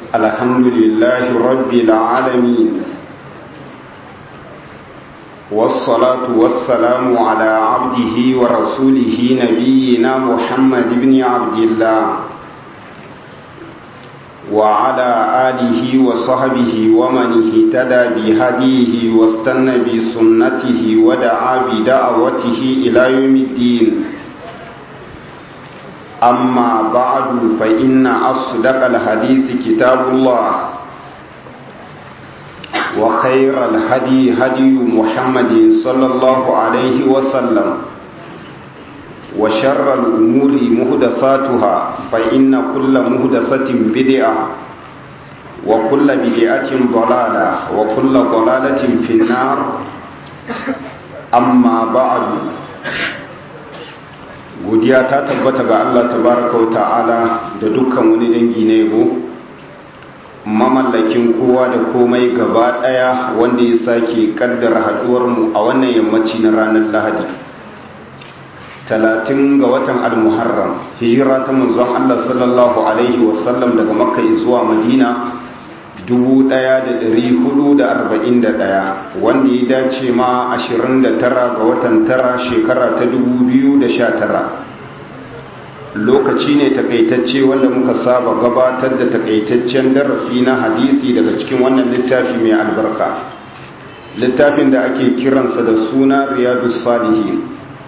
الحمد لله رب العالمين والصلاة والسلام على عبده ورسوله نبينا محمد بن عبد الله وعلى آله وصحبه ومن اهتدى بهديه واستنى بسنته ودعا بدعوته إلى يوم الدين أما بعد فإن أصدق الحديث كتاب الله وخير الهدي هدي محمد صلى الله عليه وسلم وشر الأمور مهدساتها فإن كل مهدسة بدعة وكل بدعة ضلالة وكل ضلالة في النار أما بعد godiya ta tabbata ga Allah tabaraka wa ta'ala da dukkan wani dangi na yabo mamallakin kowa da komai gaba daya wanda ya sake kaddara haduwar mu a wannan yammaci na ranar Lahadi talatin ga watan al-Muharram hijira ta manzon Allah sallallahu alaihi wasallam daga Makka zuwa Madina 1441 wanda ya dace ma 29 ga watan tara shekara ta 2019 lokaci ne takaitacce wanda muka saba gabatar da takaitaccen darasi na hadisi daga cikin wannan littafi mai albarka littafin da ake kiransa da suna riyadu salihin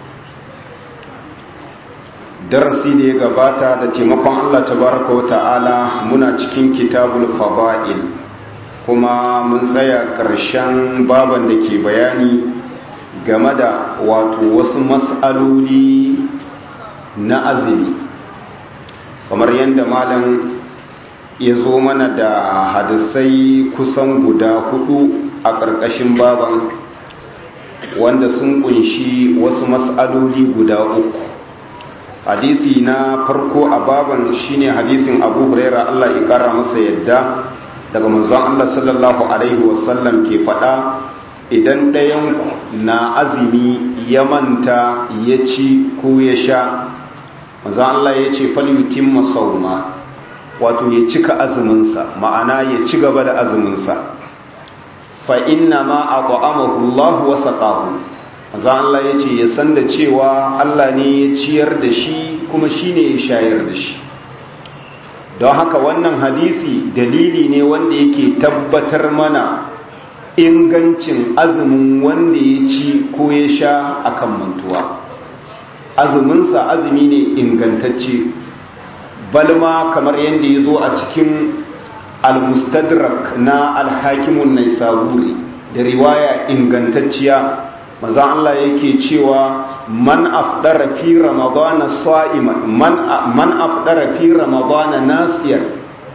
darasi da ya gabata da taimakon allah tabaraka wa ta'ala muna cikin kitabul fada'il kuma mun tsaya ƙarshen baban da ke bayani game da wato wasu matsaloli na azumi kamar yadda malam ya zo mana da hadisai kusan guda hudu a ƙarƙashin baban wanda sun kunshi wasu matsaloli guda uku hadisi na farko a baban shine hadisin abu huraira allah ya kara masa yadda daga manzon Allah sallallahu Alaihi wasallam ke faɗa idan ɗayanku na azumi ya manta ya ci ko ya sha manzon Allah ya ce falyutin masauma wato ya cika azuminsa ma'ana ya ci gaba da azuminsa fa inna ma a ƙwa'amahu Allah wasa ƙahu manzon Allah ya ce ya san da cewa Allah ne ya ciyar da shi kuma shi ne ya shayar da shi don haka wannan hadisi dalili ne wanda yake tabbatar mana ingancin azumin wanda ya ci ko ya sha akan mantuwa azuminsa azumi ne ingantacce balma kamar yadda ya zo a cikin al-mustadrak na alhakimun naisaburi da riwaya ingantacciya manzan Allah yake cewa man afdara fi ramadana sa'iman man man afdara fi ramadana nasiyan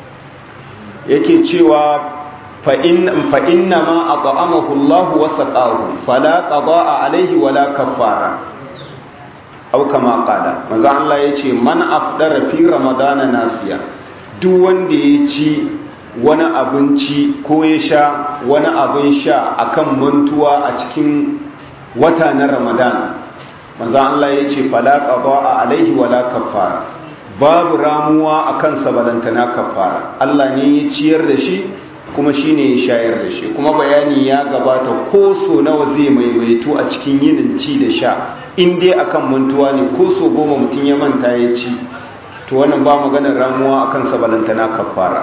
yake cewa fa in fa inna ma at'amahu Allah wa saqahu fala qada'a alayhi wala kaffara aw kama qala manzo Allah yace man afdara fi ramadana nasiya duk wanda ya ci wani abinci ko ya sha wani abin sha akan mantuwa a cikin wata na ramadan manzan Allah ya ce falaka ba a alaihi wala kafara babu ramuwa a kansa balantana kafara Allah ne ya ciyar da shi kuma shi ne ya shayar da shi kuma bayani ya gabata ko so nawa zai maimaito a cikin yinin ci da sha in dai akan mantuwa ne ko so goma mutum ya manta ya ci to wannan ba maganar ramuwa a kansa balantana kafara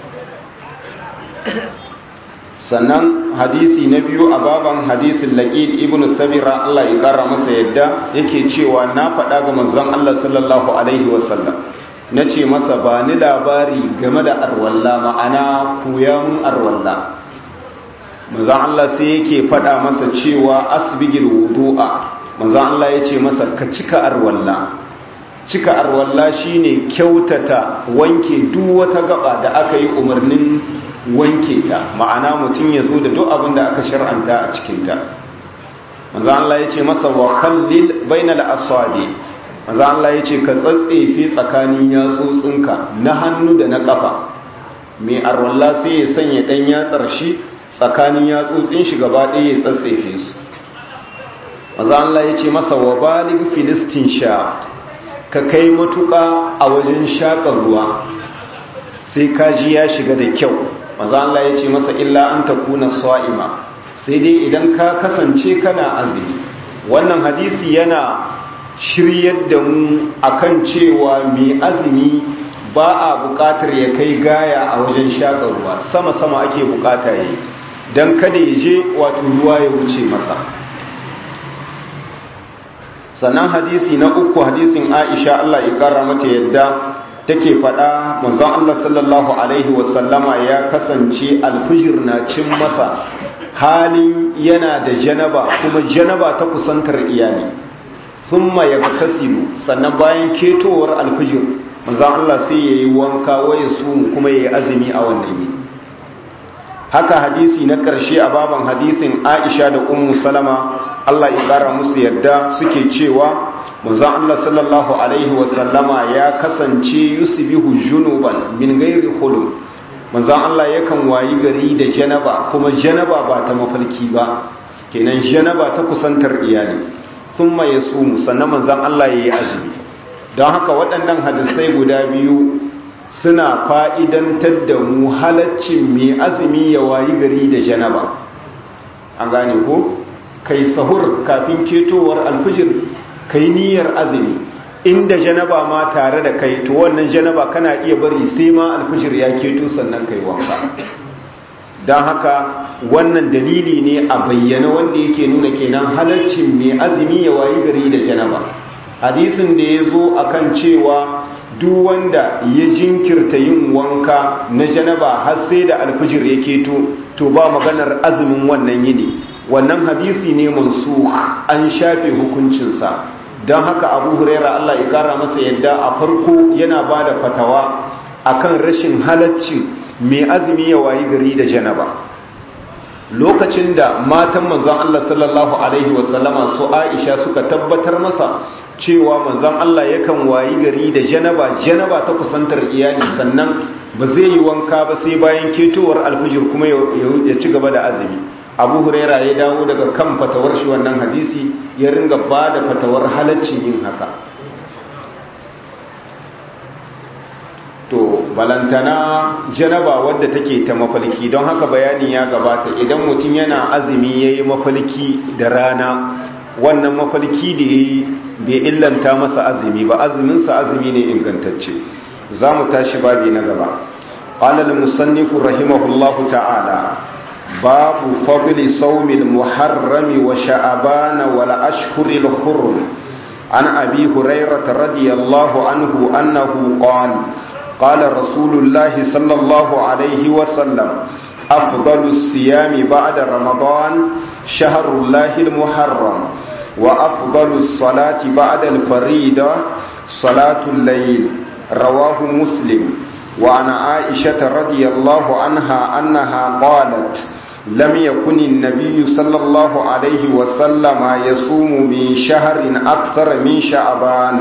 sannan hadisi na biyu a baban hadisin laƙid ibn sabira Allah ya ƙara masa yadda yake cewa na faɗa ga manzon Allah sallallahu alaihi wasallam na ce masa ba ni labari game da arwalla ma'ana koyan arwalla manzon Allah sai yake faɗa masa cewa asbigil wudu'a manzon Allah ya ce masa ka cika arwalla cika arwalla shine kyautata wanke duk wata gaba da aka yi umarnin wanke ta ma'ana mutum ya zo da duk abin da aka shar'anta a cikinta manzo Allah ya ce masa wa khallil bainal asabi manzo Allah ya ce ka tsatsefe tsakanin yatsotsinka na hannu da na kafa mai arwalla sai ya sanya dan yatsar shi tsakanin yatsotsin shi gaba ɗaya ya tsatsefe su manzo Allah ya ce masa wa balig filistin sha ka kai matuƙa a wajen shaƙar ruwa sai kaji ya shiga da kyau maza Allah ya ce masa illa an takuna sa'ima sai dai idan ka kasance kana azumi wannan hadisi yana shiryar da mu akan cewa mai azumi ba a buƙatar ya kai gaya a wajen shaƙar ruwa sama-sama ake buƙata yi don kada ya je wato ruwa ya wuce masa sannan hadisi na uku hadisin aisha Allah ya ƙara mata yadda take faɗa manzon Allah sallallahu alaihi wasallama ya kasance alfijir na cin masa halin yana da janaba kuma janaba ta kusantar iyali thumma yagtasilu sannan bayan ketowar alfijir manzon Allah sai yayi wanka waye su kuma yayi azumi a wannan yini haka hadisi na ƙarshe a baban hadisin Aisha da Ummu Salama Allah ya ƙara musu yadda suke cewa manzon Allah sallallahu alaihi wasallama ya kasance yusbihu junuban min ghairi hulum manzon Allah yakan wayi gari da janaba kuma janaba ba ta mafarki ba kenan janaba ta kusantar iyali thumma yasumu sannan manzon Allah yayi azumi don haka waɗannan hadisai guda biyu suna fa'idantar da mu halaccin mai azumi ya wayi gari da janaba an gane ko kai sahur kafin ketowar alfijir kai niyyar azumi inda janaba ma tare da kai to wannan janaba kana iya bari sai ma alfijir ya keto sannan kai wanka don haka wannan dalili ne a bayyana wanda yake nuna kenan halaccin mai azumi ya wayi gari da janaba hadisin da ya zo akan cewa duk wanda ya jinkirta yin wanka na janaba har sai da alfijir ya keto to ba maganar azumin wannan yini wannan hadisi ne mansu an shafe hukuncinsa don haka abu huraira Allah ya kara masa yadda a farko yana ba da fatawa akan rashin halaccin mai azumi ya wayi gari da janaba lokacin da matan manzon Allah sallallahu alaihi wasallama su Aisha suka tabbatar masa cewa manzon Allah yakan wayi gari da janaba janaba ta kusantar iyali sannan ba zai yi wanka ba sai bayan ketowar alfijir kuma ya ci gaba da azumi abu huraira ya dawo daga kan fatawar shi wannan hadisi ya ringa ba da fatawar halaccin yin haka to balantana janaba wadda take ta mafalki don haka bayani ya gabata idan mutum yana azumi ya yi mafalki da rana wannan mafalki da ya yi bai illanta masa azumi ba azuminsa azumi ne ingantacce za mu tashi babi na gaba ƙalal musannifu rahimahullahu ta'ala باب فضل صوم المحرم وشعبان والأشهر الحرم عن أبي هريرة رضي الله عنه أنه قال قال رسول الله صلى الله عليه وسلم أفضل الصيام بعد رمضان شهر الله المحرم وأفضل الصلاة بعد الفريدة صلاة الليل رواه مسلم وعن عائشة رضي الله عنها أنها قالت لم يكن النبي صلى الله عليه وسلم يصوم من شهر أكثر من شعبان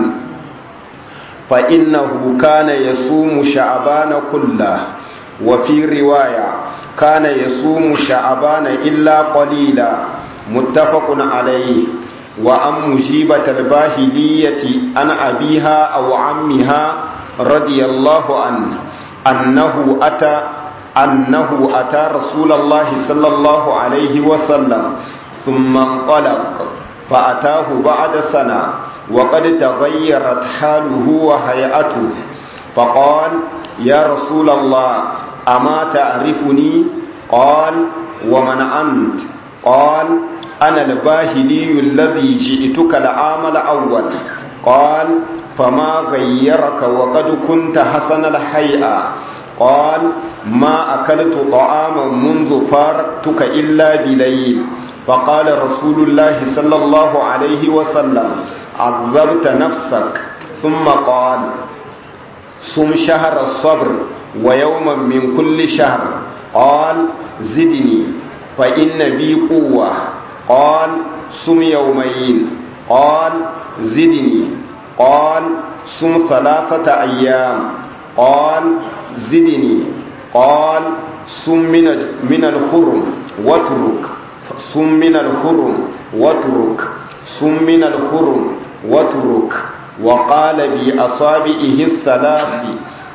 فإنه كان يصوم شعبان كله وفي رواية كان يصوم شعبان إلا قليلا متفق عليه وأن مجيبة الباهلية عن أبيها أو عمها رضي الله عنه أنه أتى أنه أتى رسول الله صلى الله عليه وسلم ثم انطلق فأتاه بعد سنة وقد تغيرت حاله وهيئته فقال يا رسول الله أما تعرفني قال ومن أنت قال أنا الباهلي الذي جئتك العام الأول قال فما غيرك وقد كنت حسن الحيئة قال ما أكلت طعاما منذ فارقتك إلا بليل فقال رسول الله صلى الله عليه وسلم عذبت نفسك ثم قال صم شهر الصبر ويوما من كل شهر قال زدني فإن بي قوة قال صم يومين قال زدني قال صم ثلاثة أيام قال زدني قال صم من من الحرم واترك صم من الحرم واترك صم من الحرم واترك وقال بأصابعه الثلاث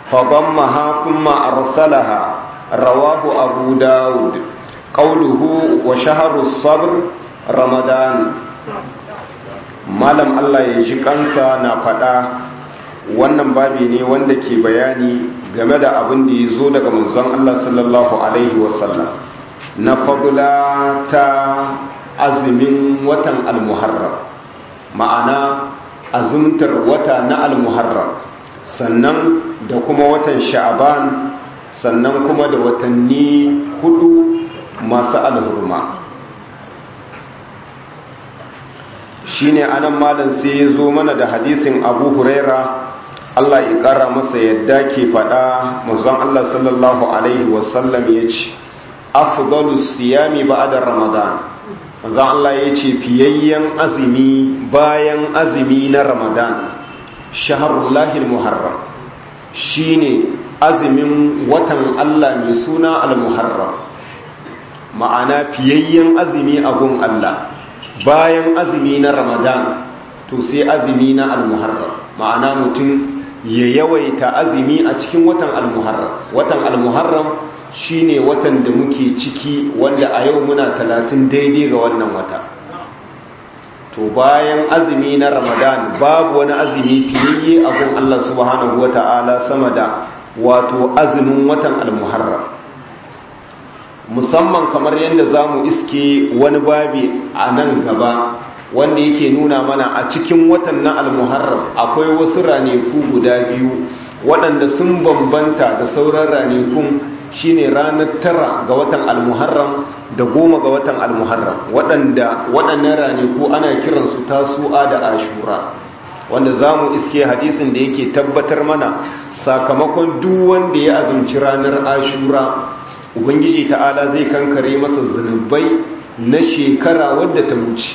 فضمها ثم أرسلها رواه أبو داود قوله وشهر الصبر رمضان malam Allah ya ji kansa na faɗa wannan babi ne wanda ke bayani game da abin da ya zo daga manzon Allah sallallahu alaihi wasallam na fadula ta azumin watan almuharram ma'ana azumtar wata na almuharram sannan da kuma watan sha'aban sannan kuma da watanni hudu masu alhurma shine anan malam sai ya zo mana da hadisin abu huraira Allah ya ƙara masa yadda ke faɗa manzon Allah sallallahu alaihi wasallam ya ce afdalu siyami ba'da ramadan manzon Allah ya ce fiyayyen azumi bayan azumi na ramadan shaharullahi muharram shine azumin watan Allah mai suna al-muharram ma'ana fiyayyen azumi a gun Allah bayan azumi na ramadan to sai azumi na al-muharram ma'ana mutum ya yawaita azumi a cikin watan al-muharram watan al-muharram shine watan da muke ciki wanda a yau muna talatin daidai ga wannan wata to bayan azumi na ramadan babu wani azumi fiyayye a gun Allah subhanahu wata'ala sama da wato azumin watan al-muharram musamman kamar yadda za mu iske wani babi a nan gaba wanda yake nuna mana a cikin watan na almuharram akwai wasu raneku guda biyu waɗanda sun bambanta da sauran ranekun shine ranar tara ga watan almuharram da goma ga watan almuharram waɗanda waɗannan raneku ana kiransu tasu'a da ashura wanda za mu iske hadisin da yake tabbatar mana sakamakon duk wanda ya azumci ranar ashura ubangiji ta'ala zai kankare masa zunubai na shekara wadda ta wuce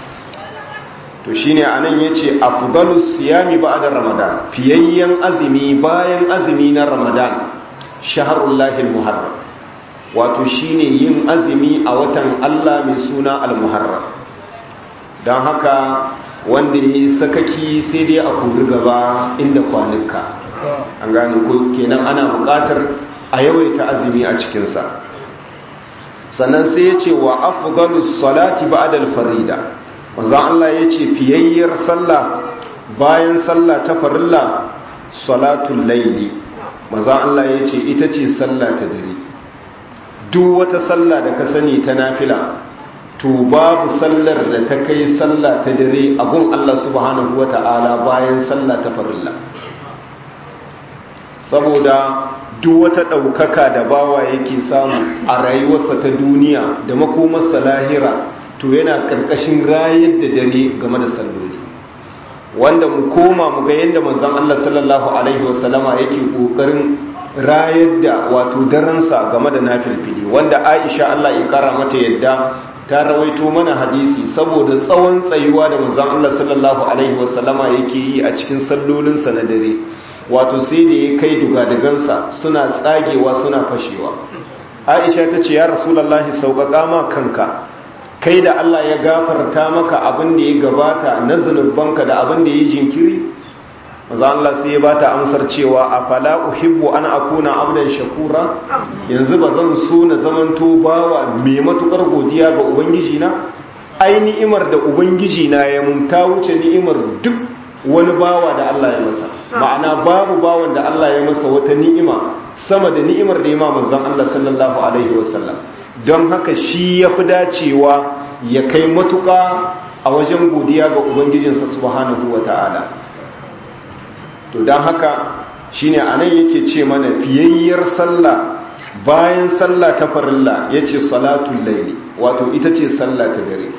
to shine anan yace afdalus siyami ba'da ramadan fiyayyen azumi bayan azumi na ramadan shahrullahi almuharram wato shine yin azumi a watan Allah mai suna almuharram dan haka wanda ya sakaki sai dai a kuri gaba inda kwanuka an gane ko kenan ana buƙatar a yawaita azumi a cikinsa sannan sai ya ce wa afghalus salati ba'dal farida wanzan Allah ya ce fiyayyar sallah bayan sallah ta farilla salatul laili manzan Allah ya ce ita ce sallah ta dare duk wata sallah da ka sani ta nafila to babu sallar da ta kai sallah ta dare a gun Allah subhanahu wata'ala bayan sallah ta farilla saboda duk wata ɗaukaka da bawa yake samu a rayuwarsa ta duniya da makomarsa lahira to yana ƙarƙashin rayar da dare game da salloli wanda mu koma mu ga yadda manzon Allah sallallahu alaihi wasallama yake ƙoƙarin rayar da wato daransa game da nafilfili wanda Aisha Allah ya kara mata yadda ta rawaito mana hadisi saboda tsawon tsayuwa da manzon Allah sallallahu alaihi wasallama yake yi a cikin sallolinsa na dare wato sai da ya kai dugadagansa suna tsagewa suna fashewa aisha ta ce ya rasulallahi sauƙaƙa ma kanka kai da allah ya gafarta maka abin da ya gabata na zunubanka da abin da ya jinkiri maza allah sai ya bata amsar cewa a fala uhibbu an akuna abdan shakura yanzu ba zan so na zamanto bawa mai matukar godiya ga ubangiji na ai ni'imar da ubangiji na ya mun ta wuce ni'imar duk wani bawa da allah ya masa ma'ana babu bawan da Allah ya masa wata ni'ima sama da ni'imar da ya ma manzon Allah sallallahu alaihi wasallam don haka shi ya fi dacewa ya kai matuƙa a wajen godiya ga ubangijinsa subhanahu wa ta'ala to don haka shine anan yake ce mana fiyayyar sallah bayan sallah ta farilla yace salatul laili wato ita ce sallah ta dare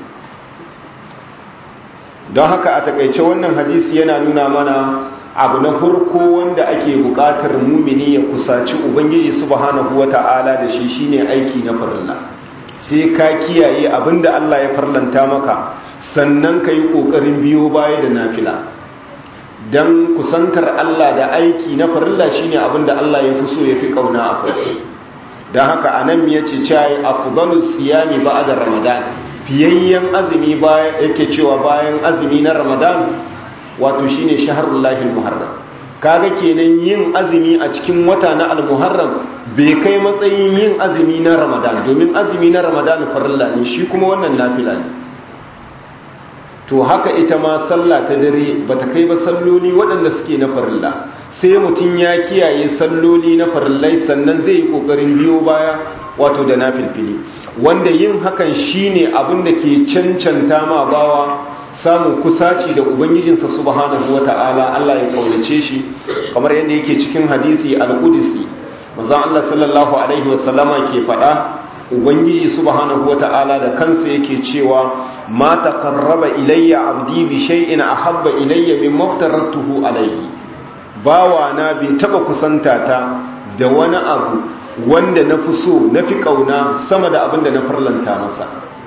don haka a takaice wannan hadisi yana nuna mana abu na farko wanda ake bukatar mumini ya kusaci ubangiji subhanahu wata'ala da shi shine aiki na farilla sai ka kiyaye abinda Allah ya farlanta maka sannan ka yi kokarin biyo baya da nafila dan kusantar Allah da aiki na farilla shine abinda Allah ya fi so ya fi kauna a kai dan haka anan ya ce cewa afdalus siyami ba'da ramadan fiyayyen azumi bayan yake cewa bayan azumi na ramadan wato shine shaharullahi muharram kaga kenan yin azumi a cikin wata na almuharram bai kai matsayin yin azumi na ramadan domin azumi na ramadan farilla ne shi kuma wannan nafila ne to haka ita ma sallah ta dare bata kai ba salloli waɗanda suke na farilla sai mutum ya kiyaye salloli na farillai sannan zai yi ƙoƙarin biyo baya wato da nafilfili wanda yin hakan shine abin da ke cancanta ma bawa samun kusaci da ubangijinsa subhanahu wata'ala Allah ya kaunace shi kamar yadda yake cikin hadisi al-qudsi manzo Allah sallallahu alaihi wasallama ke faɗa ubangiji subhanahu wata'ala da kansa yake cewa ma taqarraba ilayya abdi bi shay'in ahabba ilayya mimma aftaratuhu alayhi bawa na bai taba kusanta ta da wani abu wanda na fi so na fi kauna sama da abin da na farlanta masa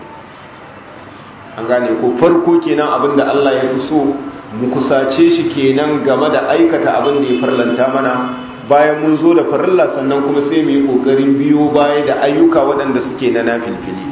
an gane ko farko kenan abin da Allah ya fi so mu kusace shi kenan game da aikata abin da ya farlanta mana bayan mun zo da farilla sannan kuma sai mu yi kokarin biyo baya da ayyuka waɗanda suke na nafilfili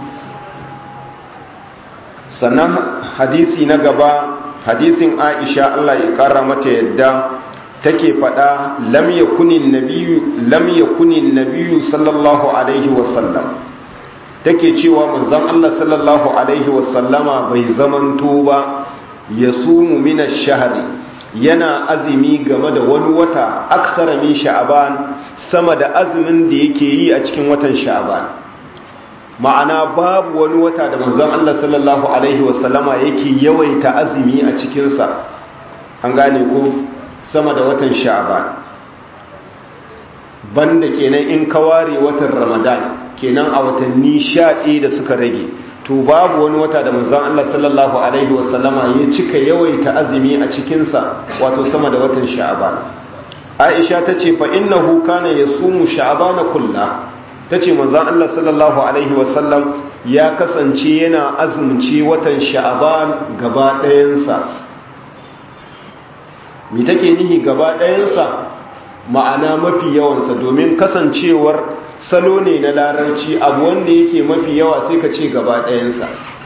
sannan hadisi na gaba hadisin Aisha Allah ya kara mata yadda take faɗa lam yakunin nabiyyu lam yakunin nabiyyu sallallahu alaihi wasallam take cewa manzon Allah sallallahu alaihi wasallama bai zamanto ba yasumu min ash-shahri yana azumi game da wani wata aksara min sha'aban sama da azumin da yake yi a cikin watan sha'aban ma'ana babu wani wata da manzon Allah sallallahu alaihi wasallama yake yawaita azumi a cikinsa an gane ko sama da watan sha'aban banda kenan in ka ware watan ramadan kenan a watanni sha da suka rage to babu wani wata da manzon Allah sallallahu alaihi wasallama ya cika yawaita azumi a cikinsa wato sama da watan sha'aban Aisha tace fa innahu kana yasumu sha'aban kullahu tace manzon Allah sallallahu alaihi wasallam ya kasance yana azumci watan sha'aban gaba ɗayansa mi take nihi gaba ɗayansa ma'ana mafi yawansa domin kasancewar salo ne na larabci abu wanda yake mafi yawa sai ka ce gaba ɗayansa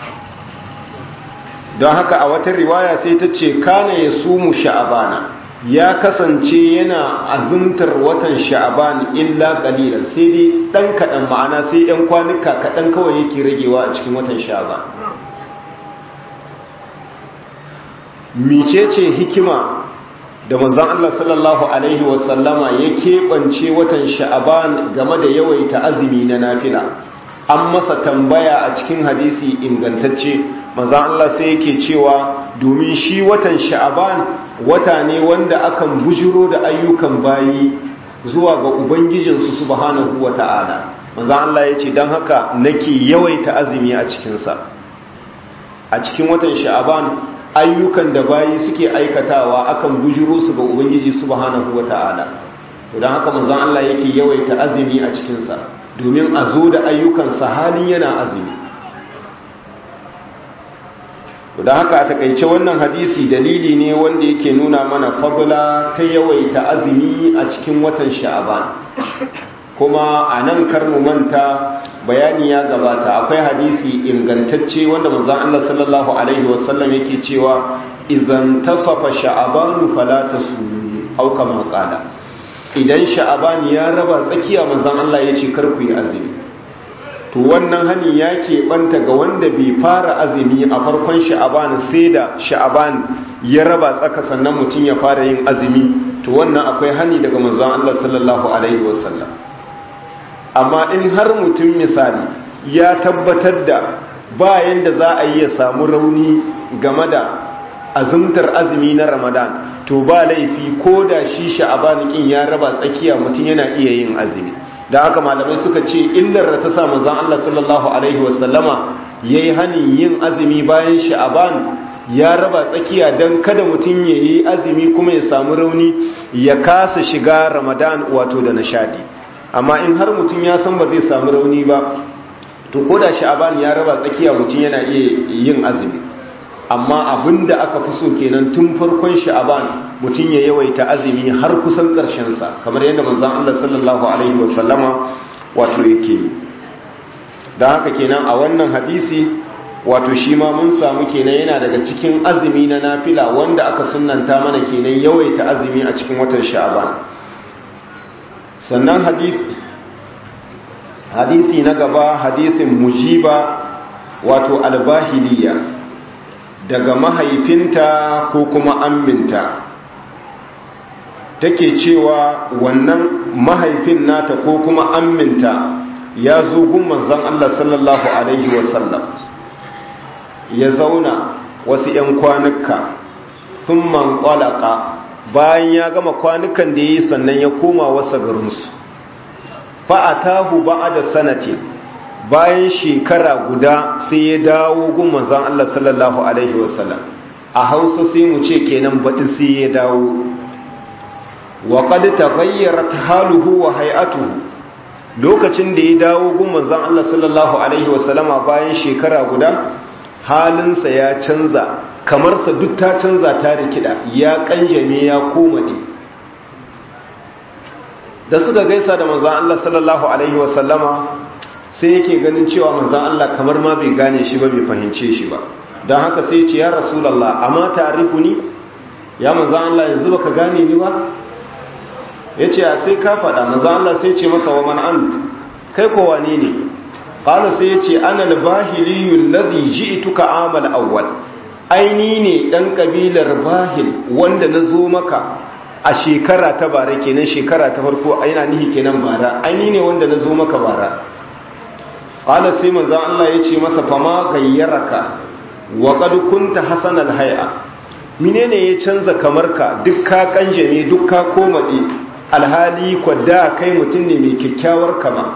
don haka a wata riwaya sai ta ce kana ya sumu sha'abana ya kasance yana azumtar watan sha'aban illa ƙalilan sai dai ɗan kaɗan ma'ana sai ‘yan kwanuka kaɗan kawai yake ragewa a cikin watan sha'aban micece hikima da manzon Allah sallallahu alaihi wasallama ya keɓance watan sha'aban game da yawaita azumi na nafila an masa tambaya a cikin hadisi ingantacce manzon Allah sai yake cewa domin shi watan sha'aban wata ne wanda akan bujiro da ayyukan bayi zuwa ga ubangijinsu subhanahu wata'ala manzon Allah ya ce don haka nake yawaita azumi a cikinsa a cikin watan sha'aban ayyukan da bayi suke aikatawa akan bujiro su ga ubangiji subhanahu wata'ala to dan haka manzon Allah yake yawaita azumi a cikin sa domin a zo da ayyukan sa halin yana azumi to dan haka a takeice wannan hadisi dalili ne wanda yake nuna mana fadla ta yawaita azumi a cikin watan sha'aban kuma a nan karmu manta bayani ya gabata akwai hadisi ingantacce wanda manzon Allah sallallahu alaihi wasallam yake cewa idan tasafa sha'aban fala tasum aw kama qala idan sha'aban ya raba tsakiya manzon Allah yace kar ku yi azumi to wannan hani ya banta ga wanda bai fara azumi a farkon sha'aban sai da sha'aban ya raba tsaka sannan mutum ya fara yin azumi to wannan akwai hani daga manzon Allah sallallahu alaihi wasallam amma in har mutum misali ya tabbatar da bayan da za a yi ya samu rauni game da azumtar azumi na ramadan to ba laifi ko da shi sha'abanikin ya raba tsakiya mutum yana iya yin azumi da haka malamai suka ce illar da ta sa manzon Allah sallallahu alaihi wasallama yayi hani yin azumi bayan sha'aban ya raba tsakiya dan kada mutum ya yi azumi kuma ya samu rauni ya kasa shiga ramadan wato da nishadi amma in har mutum ya san ba zai samu rauni ba to ko da sha'aban ya raba tsakiya mutum yana iya yin azumi amma abinda aka fi so kenan tun farkon sha'aban mutum ya yawaita azumi har kusan ƙarshen sa kamar yadda manzon Allah sallallahu alaihi wasallama wato yake da haka kenan a wannan hadisi wato shi ma mun samu kenan yana daga cikin azumi na nafila wanda aka sunnanta mana kenan yawaita azumi a cikin watan sha'aban sannan hadisi hadisi na gaba hadisin mujiba wato albahiliya daga mahaifinta ko kuma amminta take cewa wannan mahaifin nata ko kuma amminta ya zo gun manzon Allah sallallahu alaihi wasallam ya zauna wasu 'yan kwanuka sun man bayan ya gama kwanukan da ya yi sannan ya koma wasa garinsu fa'atahu ba da sanati bayan shekara guda sai ya dawo gun manzon Allah sallallahu alaihi wasallam a hausa sai mu ce kenan baɗi sai ya dawo wa qad taghayyarat haluhu wa hay'atuhu lokacin da ya dawo gun manzon Allah sallallahu alaihi wasallama bayan shekara guda halinsa ya canza kamar sa duk ta canza ta rikida ya kanjame ya komade da suka gaisa da manzon Allah sallallahu alaihi wasallama sai yake ganin cewa manzon Allah kamar ma bai gane shi ba bai fahimce shi ba don haka sai ya ce ya rasulullah amma ta'rifuni ya manzon Allah yanzu baka gane ni ba ya ce sai ka faɗa maza Allah sai ce masa wa man ant kai ko wane ne qala sai ya ce ana al-bahiliyyu alladhi ji'tuka amal awwal aini ne dan kabilar bahil wanda nazo maka a shekara ta bara kenan shekara ta farko aina nihi kenan bara aini ne wanda nazo maka bara qala sai manzo Allah ya ce masa fama gayyaraka wa qad kunta hasanal hay'a menene ya canza kamarka duk ka kanjame duk ka komade alhali kwadda kai mutum ne mai kyakkyawar kama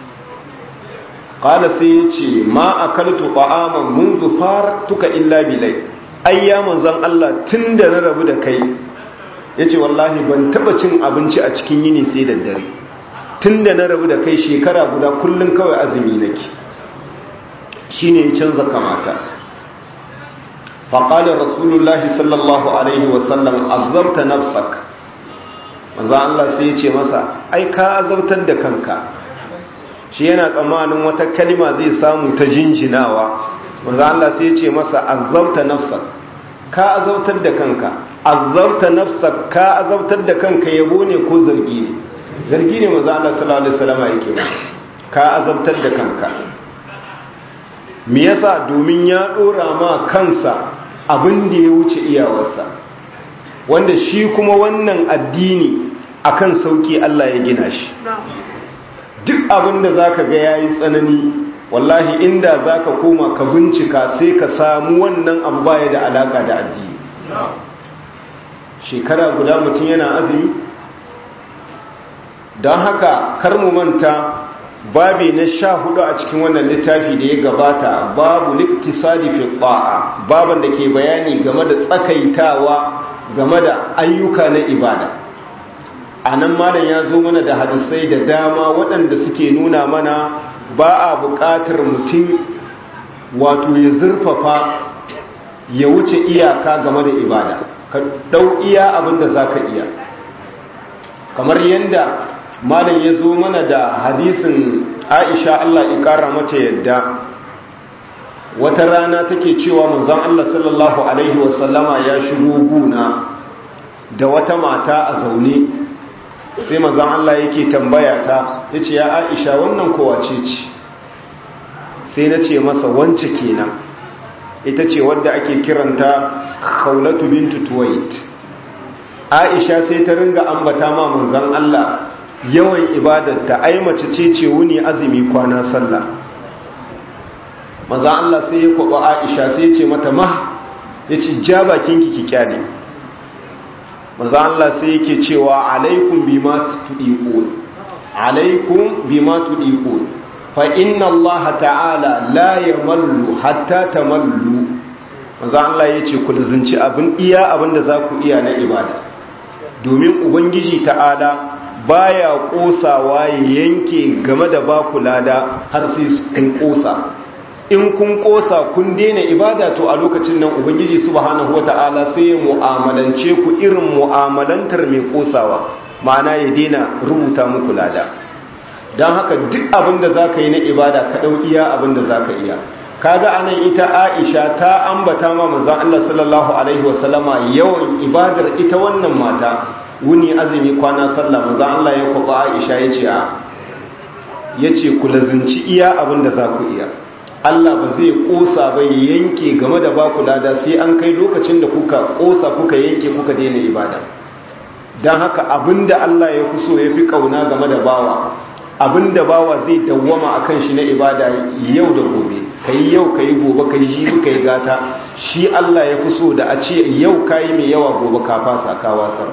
ƙala sai ya ce ma a kaltu ta'aman munzu tuka illa bilai ai ya manzan Allah tun da na rabu da kai ya ce wallahi ban taba cin abinci a cikin yini sai da dare tun da na rabu da kai shekara guda kullum kawai azumi nake shi ne ya canza kamata faƙalar rasulullahi sallallahu alaihi wasallam azabta nafsak manzo Allah sai ya ce masa ai ka azabtar da kanka shi yana tsammanin wata kalima zai samu ta jinjinawa manzo Allah sai ya ce masa azabta nafsak ka azabtar da kanka azabta nafsak ka azabtar da kanka yabo ne ko zargi ne zargi ne manzo Allah sallallahu alaihi wasallam yake ba ka azabtar da kanka me yasa domin ya dora ma kansa abin da ya wuce iyawarsa wanda shi kuma wannan addini akan sauki Allah ya gina shi duk abinda zaka ga yayi tsanani wallahi inda zaka koma ka bincika sai ka samu wannan abu baya da alaka da addini shekara guda mutum yana azumi don haka kar mu manta babi na sha hudu a cikin wannan littafi da ya gabata babu liktisadi fi ba'a baban da ke bayani game da tsakaitawa game da ayyuka na ibada a nan malam ya zo mana da hadisai da dama waɗanda suke nuna mana ba a buƙatar mutum wato ya zurfafa ya wuce iyaka game da ibada ka ɗau iya abin da za ka iya kamar yadda malam ya zo mana da hadisin aisha allah ƙara mata yadda wata rana take cewa manzon Allah sallallahu alaihi wasallama ya shigo guna da wata mata a zaune sai manzon Allah yake tambaya ta yace ya Aisha wannan kowa ce ce sai na ce masa wance kenan ita ce wadda ake kiranta Khawlatu bintu Tuwait Aisha sai ta ringa ambata ma manzon Allah yawan ibadarta ai mace ce ce wuni azumi kwana sallah maza Allah sai ya kwaba Aisha sai ya ce mata ma ya ce ja bakinki ki kyale maza Allah sai yake cewa alaikum bima tudiqun alaikum bima tudiqun fa inna Allah ta'ala la yamallu hatta tamallu maza Allah ya ce ku zinci abin iya abin da za ku iya na ibada domin ubangiji ta'ala baya kosawa ya yanke game da baku lada har sai kun kosa in kun kosa kun daina ibada to a lokacin nan ubangiji subhanahu wata'ala sai ya mu'amalance ku irin mu'amalantar mai kosawa ma'ana ya daina rubuta muku lada don haka duk abin da za ka yi na ibada ka ɗau iya abin da za ka iya kaga anan ita Aisha ta ambata ma manzon Allah sallallahu alaihi wasallama yawan ibadar ita wannan mata wuni azumi kwana sallah manzon Allah ya kwaba Aisha yace a yace ku lazunci iya abin da za ku iya Allah ba zai kosa ba ya yanke game da baku lada sai an kai lokacin da kuka kosa kuka yanke kuka daina ibada don haka abinda Allah ya fi so ya fi kauna game da bawa abinda bawa zai dawwama akan shi na ibada yau da gobe kai yau kai gobe kai jibi kai gata shi Allah ya fi so da a ce yau kai mai yawa gobe ka fasa ka watsar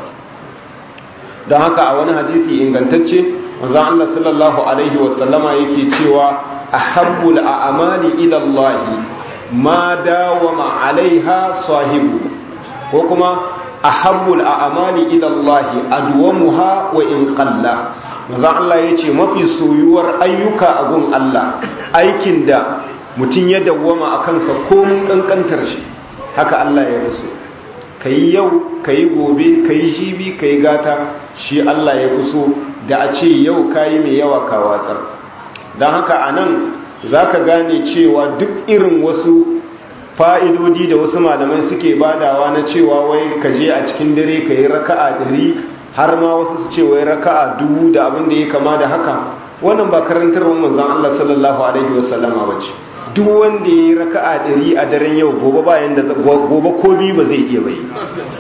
don haka a wani hadisi ingantacce manzon Allah sallallahu alaihi wasallama yake cewa ahabbul a'mali ila Allah ma dawama alaiha sahibu ko kuma ahabbul a'mali ila Allah adwamuha wa in qalla manzon Allah yace mafi soyuwar ayyuka a gun Allah aikin da mutum ya dawwama akan sa komun kankantar shi haka Allah ya rasu kai yau kai gobe kai jibi kai gata shi Allah ya fi so da a ce yau kayi mai yawa ka watsar don haka a nan za ka gane cewa duk irin wasu fa'idodi da wasu malamai suke badawa na cewa wai ka je a cikin dare ka yi raka'a ɗari har ma wasu su ce wai raka'a dubu da abin da ya kama da haka wannan ba karantarwar manzan Allah sallallahu alaihi wasallama ba ce duk wanda ya yi raka'a ɗari a daren yau gobe bayan da gobe ko biyu ba zai iya bai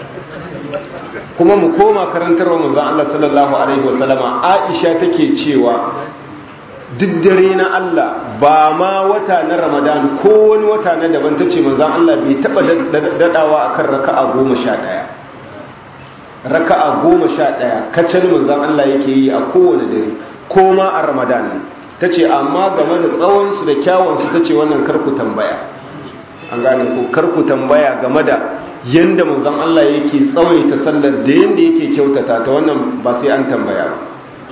kuma mu koma karantarwar manzan Allah sallallahu alaihi wasallama Aisha take cewa duk dare na Allah ba ma wata na Ramadan ko wani wata na daban tace manzan Allah bai taba dadawa akan raka'a goma sha ɗaya raka'a goma sha ɗaya kacal manzan Allah yake yi a kowane dare ko ma a Ramadan tace amma game da tsawon su da kyawun su tace wannan karku tambaya an gane ko karku tambaya game da yanda manzon Allah yake tsawaita sallar da yanda yake kyautata ta wannan ba sai an tambaya ba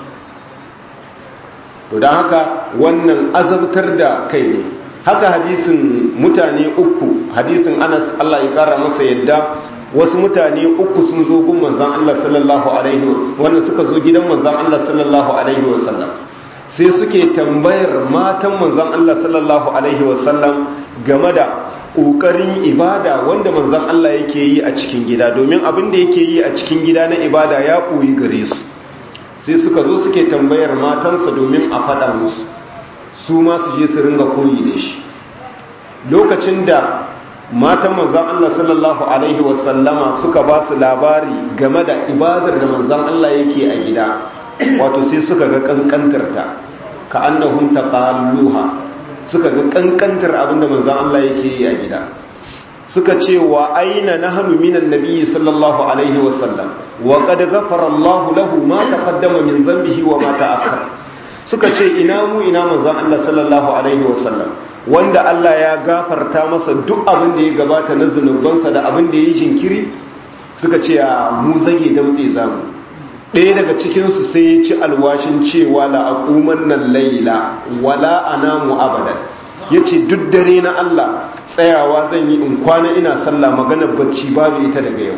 to don haka wannan azabtar da kai ne haka hadisin mutane uku hadisin Anas Allah ya kara masa yadda wasu mutane uku sun zo gun manzon Allah sallallahu alaihi wannan suka zo gidan manzon Allah sallallahu alaihi wasallam sai suke tambayar matan manzon Allah sallallahu alaihi wasallam game da ƙoƙarin ibada wanda manzan Allah yake yi a cikin gida domin abin da yake yi a cikin gida na ibada ya koyi gare su sai suka zo suke tambayar matansa domin a faɗa musu su ma su je su ringa koyi da shi lokacin da matan manzan Allah sallallahu alaihi wasallama suka ba su labari game da ibadar da manzan Allah yake a gida wato sai suka ga kankantarta ka annahum taqalluha suka ga kankantar abinda manzan Allah yake yi a gida suka ce wa aina nahnu minan nabiyyi sallallahu alaihi wa sallam wa qad ghafara Allahu lahu ma taqaddama min dhanbihi wa ma ta'akhkhar suka ce ina mu ina manzan Allah sallallahu alaihi wa sallam wanda Allah ya gafarta masa duk abin da ya gabata na zunubansa da abin da ya yi jinkiri suka ce a mu zage damtse zamu ɗaya daga cikinsu sai ya ci alwashin cewa la'aƙuman nan laila wala anamu abadan ya ce duk dare na Allah tsayawa zan yi in kwana ina sallah maganar bacci babu ita daga yau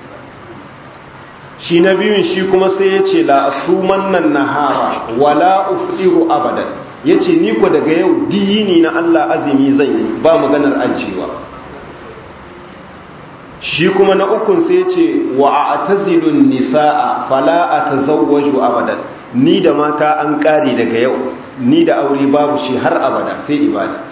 shi na biyun shi kuma sai ya ce la'asuman nan nahara wala ufdiru abadan ya ce ni ko daga yau diyini na Allah azumi zan yi ba maganar ajiyewa shi kuma na ukun sai ce wa a tazilun nisa'a fala a tazawwaju abadan ni da mata an kare daga yau ni da aure babu shi har abada sai ibada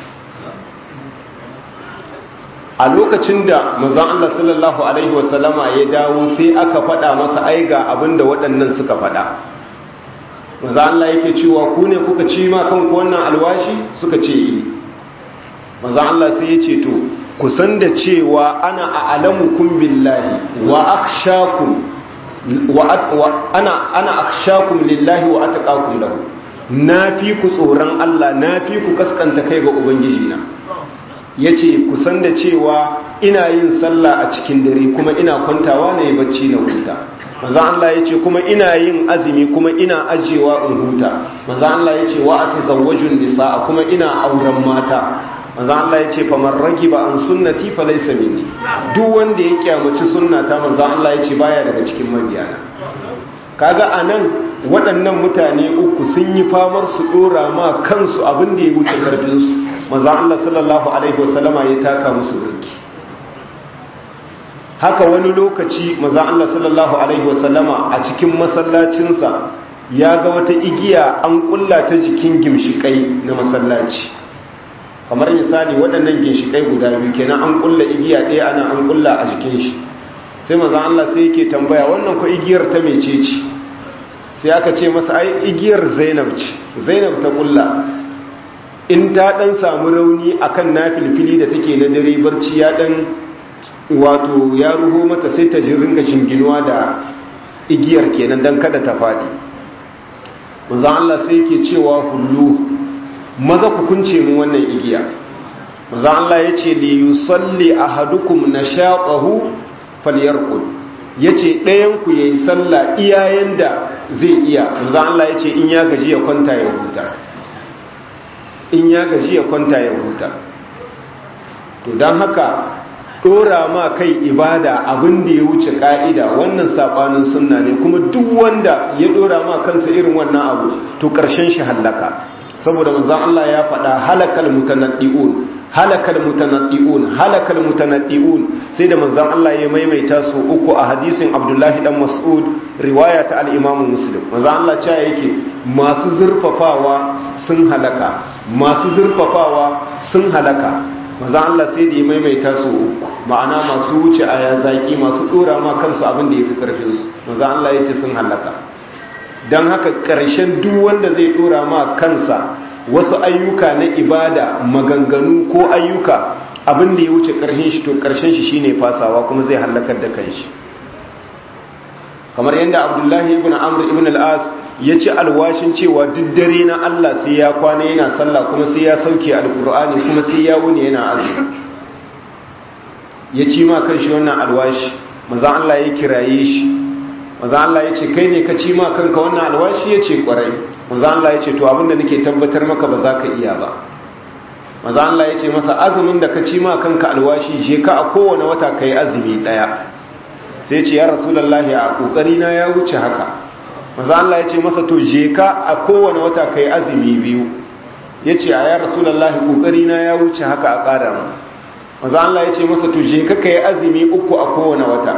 a lokacin da manzon Allah sallallahu alaihi wasallama ya dawo sai aka faɗa masa ai ga abinda waɗannan suka faɗa manzon Allah yake cewa ku ne kuka ci ma kanku wannan alwashi suka ce yi manzon Allah sai ya ce to kusan da cewa ana a alamukum billahi wa akshakum wa ana ana akshakum lillahi wa ataqakum lahu nafi ku tsoron Allah nafi ku kaskanta kai ga ubangiji na yace kusan da cewa ina yin sallah a cikin dare kuma ina kwantawa na yi bacci na huta manzo Allah yace kuma ina yin azumi kuma ina ajewa in huta manzo Allah yace wa atazawwajun nisaa kuma ina auren mata manzo Allah ya ce faman ragiba an sunnati fa laysa minni duk wanda ya kyamaci sunnata manzo Allah ya ce baya daga cikin mabiyana kaga anan waɗannan mutane uku sun yi famar su dora ma kansu abin da ya wuce karfin su manzon Allah sallallahu alaihi wasallama ya taka musu burki haka wani lokaci manzon Allah sallallahu alaihi wasallama a cikin masallacinsa ya ga wata igiya an kulla ta jikin gimshikai na masallaci kamar misali waɗannan ginshikai guda biyu kenan an kulla igiya ɗaya ana an kulla a jikin shi sai manzon Allah sai yake tambaya wannan ko igiyar ta mece ce sai aka ce masa ai igiyar Zainab ce Zainab ta kulla in ta dan samu rauni akan nafilfili da take na dare barci ya dan wato ya ruho mata sai ta ji ringa shinginuwa da igiyar kenan dan kada ta fadi manzon Allah sai yake cewa hullu maza ku kunce mu wannan igiya manzon Allah yace li yusalli ahadukum nashaqahu falyarqud yace ɗayan ku yayi sallah iyayen da zai iya manzon Allah yace in ya gaji ya kwanta ya huta in ya gaji ya kwanta ya huta to dan haka dora ma kai ibada abin da ya wuce ka'ida wannan sabanin sunna ne kuma duk wanda ya dora ma kansa irin wannan abu to karshen shi hallaka saboda manzon Allah ya faɗa halakal mutanaddiun halakal mutanaddiun halakal mutanaddiun sai da manzon Allah ya maimaita su uku a hadisin Abdullahi dan Mas'ud riwaya ta al-Imam Muslim manzon Allah cewa yake masu zurfafawa sun halaka masu zurfafawa sun halaka manzon Allah sai da ya maimaita su uku ma'ana masu wuce aya zaki masu dora ma kansu abin da yafi karfin su manzon Allah yace sun halaka don haka ƙarshen duk wanda zai dora ma kansa wasu ayyuka na ibada maganganu ko ayyuka abin da ya wuce ƙarshen shi to ƙarshen shi shine fasawa kuma zai hallakar da kanshi kamar yadda abdullahi ibn amr ibn al-as ya ci alwashin cewa duk dare na Allah sai ya kwana yana sallah kuma sai ya sauke alkur'ani kuma sai ya wuni yana azumi ya ci ma kanshi wannan alwashi maza Allah ya kiraye shi maza Allah ya ce kai ne ka ci ma kanka wannan alwashi ya ce kwarai maza Allah ya ce to abinda nake tabbatar maka ba za ka iya ba maza Allah ya ce masa azumin da ka ci ma kanka alwashi je ka a kowane wata ka yi azumi ɗaya sai ce ya rasulallahi a ƙoƙari na ya wuce haka maza Allah ya ce masa to je ka a kowane wata ka yi azumi biyu ya ce a ya rasulallahi ƙoƙari na ya wuce haka a ƙara mu maza Allah ya ce masa to je ka ka yi azumi uku a kowane wata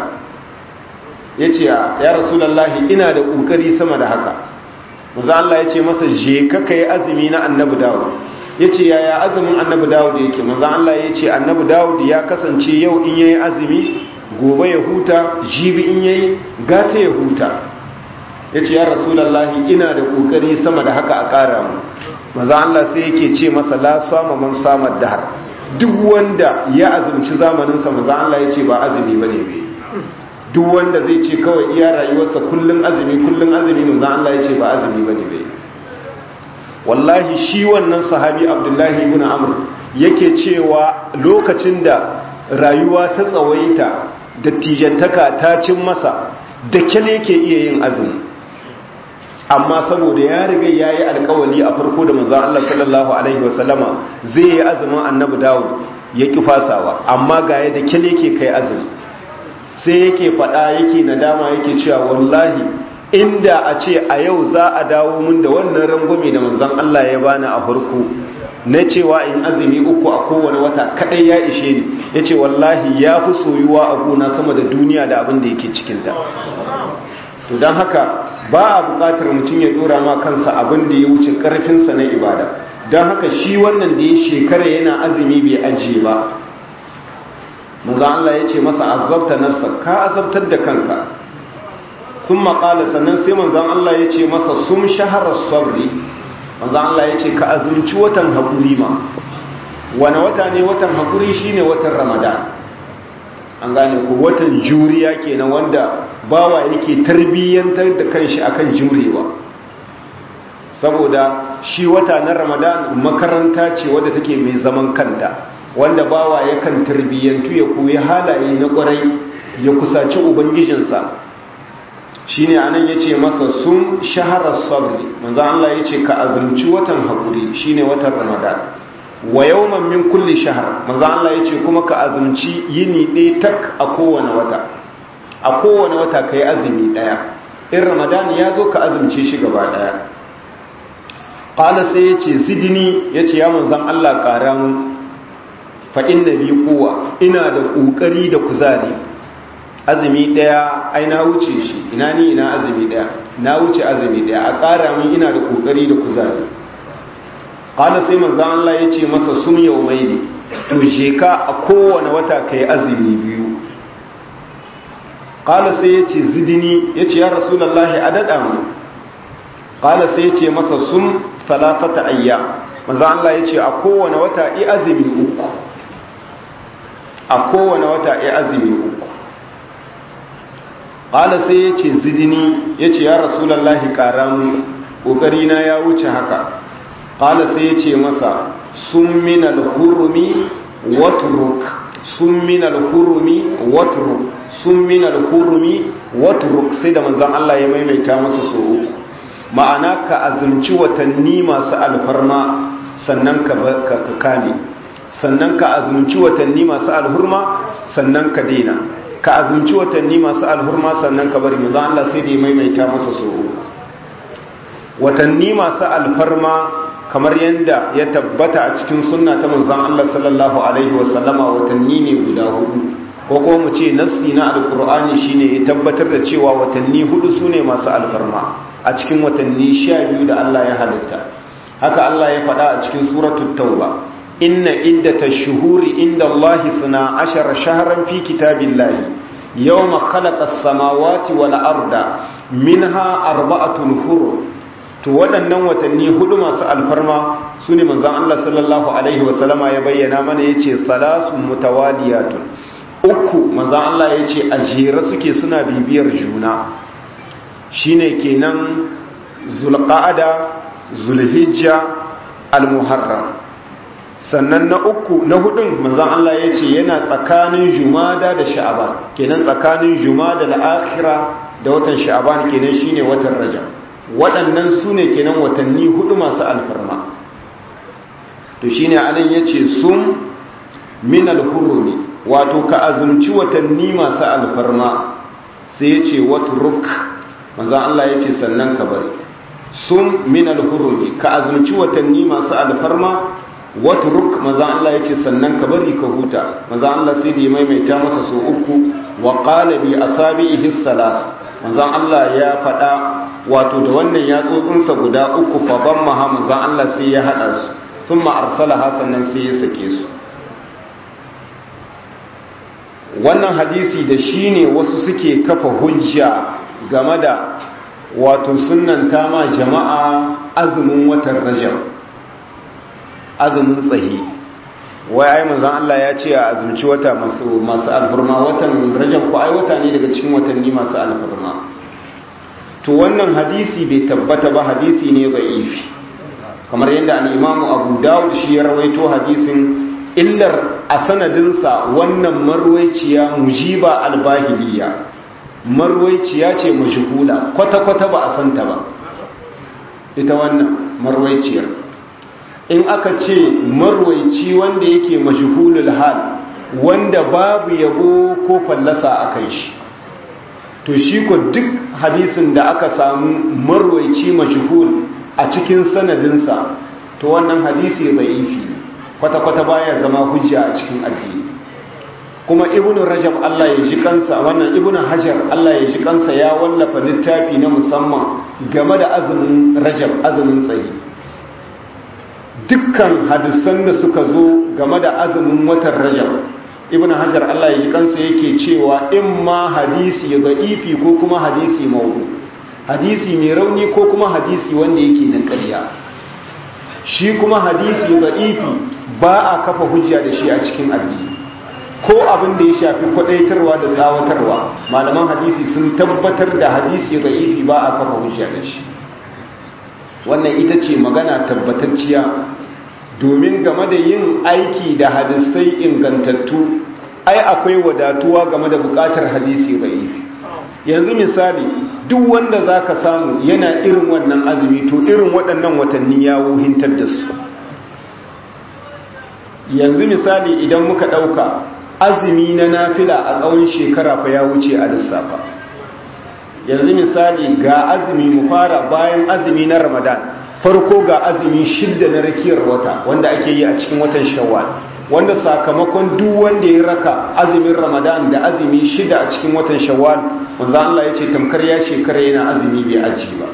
ya ce ya rasulallahi ina da ƙoƙari sama da haka maza Allah ya ce masa je ka ka yi azumi na annabi dawud ya ce yaya azumin annabi dawud yake maza Allah ya ce annabi dawud ya kasance yau in yayi azumi gobe ya huta jibi in yayi gata ya huta ya ce ya rasulallahi ina da ƙoƙari sama da haka a ƙara mu maza Allah sai yake ce masa la sama man samar dahar duk wanda ya azumci zamaninsa maza Allah ya ce ba azumi ba ne bai duk wanda zai ce kawai iya rayuwarsa kullum azumi kullum azumi maza Allah ya ce ba azumi ba ne bai wallahi shi wannan sahabi abdullahi ibn amr yake cewa lokacin da rayuwa ta tsawaita dattijantaka ta cin masa da kyale ke iya yin azumi amma saboda ya riga ya yi alkawali a farko da manzan Allah sallallahu Alaihi wasallama zai yi azumin annabi dawud ya ki fasawa amma ga ya da kyale ke kai azumi sai yake fada yake nadama yake cewa wallahi inda a ce a yau za a dawo mun da wannan rangwame da manzan Allah ya bani a farko na cewa in azumi uku a kowane wata kadai ya ishe ni ya ce wallahi ya fi soyuwa a gona sama da duniya da abin da yake cikinta to don haka ba a bukatar mutum ya dora ma kansa abin da ya wuce karfinsa na ibada don haka shi wannan da ya shekara yana azumi bai ajiye ba maza Allah ya ce masa azabta nafsa ka azabtar da kanka sun maƙala sannan sai manzan Allah ya ce masa sun shaharar sabri manzan Allah ya ce ka azumci watan haƙuri ma wane wata ne watan haƙuri shine watan ramadan an gane ku watan juriya kenan wanda bawa yake tarbiyyantar da kanshi akan jurewa saboda shi wata na ramadan makaranta ce wadda take mai zaman kanta wanda bawa yakan tarbiyyantu ya koyi halaye na kwarai ya kusaci ubangijinsa shine anan yace masa sun shaharar sabri manzo Allah yace ka azumci watan hakuri shine watan ramadan wa yawman min kulli shahr manzo Allah yace kuma ka azumci yini ɗaya tak a kowane wata a kowane wata kai azumi ɗaya in ramadan ya zo ka azumce shi gaba ɗaya qala sai yace zidni yace ya manzon Allah ƙara mun fa inna bi quwwa ina da kokari da kuzari azumi daya ai na wuce shi ina ni ina azumi daya na wuce azumi daya a ƙara mun ina da kokari da kuzari qala sai manzon Allah yace masa sum yawmaini to je ka a kowane wata kai azumi biyu qala sai yace zidni yace ya rasulullahi adada mu qala sai yace masa sum salatata ayyam manzo Allah yace a kowane wata i azumi uku a kowane wata i azumi uku qala sai yace zidni yace ya rasulullahi karamu kokari na ya wuce haka qala sai yace masa sum min al-hurmi watruk sum min al-hurmi watruk sum min al-hurmi watruk sai da manzon Allah ya maimaita masa so uku ma'ana ka azumci watanni masu alfarma sannan ka kame sannan ka azumci watanni masu alhurma sannan ka daina ka azumci watanni masu alhurma sannan ka bari manzo Allah sai da ya maimaita masa so watanni masu alfarma kamar yadda ya tabbata a cikin sunna ta manzon Allah sallallahu alaihi wasallama watanni ne guda hudu ko kuma mu ce nassi na alqur'ani shine ya tabbatar da cewa watanni hudu sune masu alfarma a cikin watanni sha biyu da Allah ya halitta haka Allah ya faɗa a cikin suratul tauba inna iddata shuhuri inda Allah suna ashara shaharan fi kitabillahi yawma khalaqa as-samawati wal arda minha arba'atun hurum to waɗannan watanni hudu masu alfarma su ne manzan Allah sallallahu alaihi wasallama ya bayyana mana yace salasun mutawaliyatun uku manzan Allah yace a jere suke suna bibiyar juna shine kenan zulqa'ada zulhijja almuharram sannan na uku na hudun manzon Allah yace yana tsakanin jumada da sha'aban kenan tsakanin jumada da akhira da watan sha'aban kenan shine watan rajab waɗannan su ne kenan watanni hudu masu alfarma to shine anan yace sum min alhurumi wato ka azumci watanni masu alfarma sai yace watruk manzo Allah ya ce sannan ka bari sun min alhurumi ka azumci watanni masu alfarma watruk manzo Allah ya ce sannan ka bari ka huta manzo Allah sai da ya maimaita masa so uku wa qala bi asabihi salas manzo Allah ya faɗa wato da wannan yatsotsinsa guda uku fa dammaha manzo Allah sai ya hada su thumma arsalaha sannan sai ya sake su wannan hadisi da shine wasu suke kafa hujja game da wato sunanta ma jama'a azumin watan rajab azumin tsahi wai ai manzon Allah ya ce a azumci wata masu masu alfurma watan rajab ko ai wata ne daga cikin watanni masu alfurma to wannan hadisi bai tabbata ba hadisi ne ifi. kamar yadda al-Imam Abu Dawud shi ya rawaito hadisin illar a sanadinsa wannan marwaiciya mujiba al-bahiliya marwaiciya ce majhula kwata-kwata ba a santa ba ita wannan marwaiciyar in aka ce marwaici wanda yake majhulul hal wanda babu yabo ko fallasa a kai shi to shi ko duk hadisin da aka samu marwaici majhul a cikin sanadinsa to wannan hadisi bai ifi kwata-kwata baya zama hujja a cikin addini kuma ibn rajab Allah ya ji kansa wannan ibn hajar Allah ya ji kansa ya wallafa littafi na musamman game da azumin rajab azumin tsayi dukkan hadisan da suka zo game da azumin watan rajab ibn hajar Allah ya ji kansa yake cewa in ma hadisi da'ifi ko kuma hadisi maudu hadisi mai rauni ko kuma hadisi wanda yake na ƙarya shi kuma hadisi da'ifi ba a kafa hujja da shi a cikin addini ko abin da ya shafi kwadaitarwa da tsawatarwa malaman hadisi sun tabbatar da hadisi da'ifi ba a kafa hujja da shi wannan ita ce magana tabbatacciya domin game da yin aiki da hadisai ingantattu ai akwai wadatuwa game da bukatar hadisi da'ifi yanzu misali duk wanda za ka samu yana irin wannan azumi to irin waɗannan watanni ya wuhintar da su yanzu misali idan muka ɗauka azumi na nafila a tsawon shekara fa ya wuce a lissafa yanzu misali ga azumi mu fara bayan azumi na ramadan farko ga azumi shidda na rakiyar wata wanda ake yi a cikin watan shawwal wanda sakamakon duk wanda ya raka azumin ramadan da azumi shida a cikin watan shawwal manzo Allah ya ce tamkar ya shekara yana azumi bai aji ba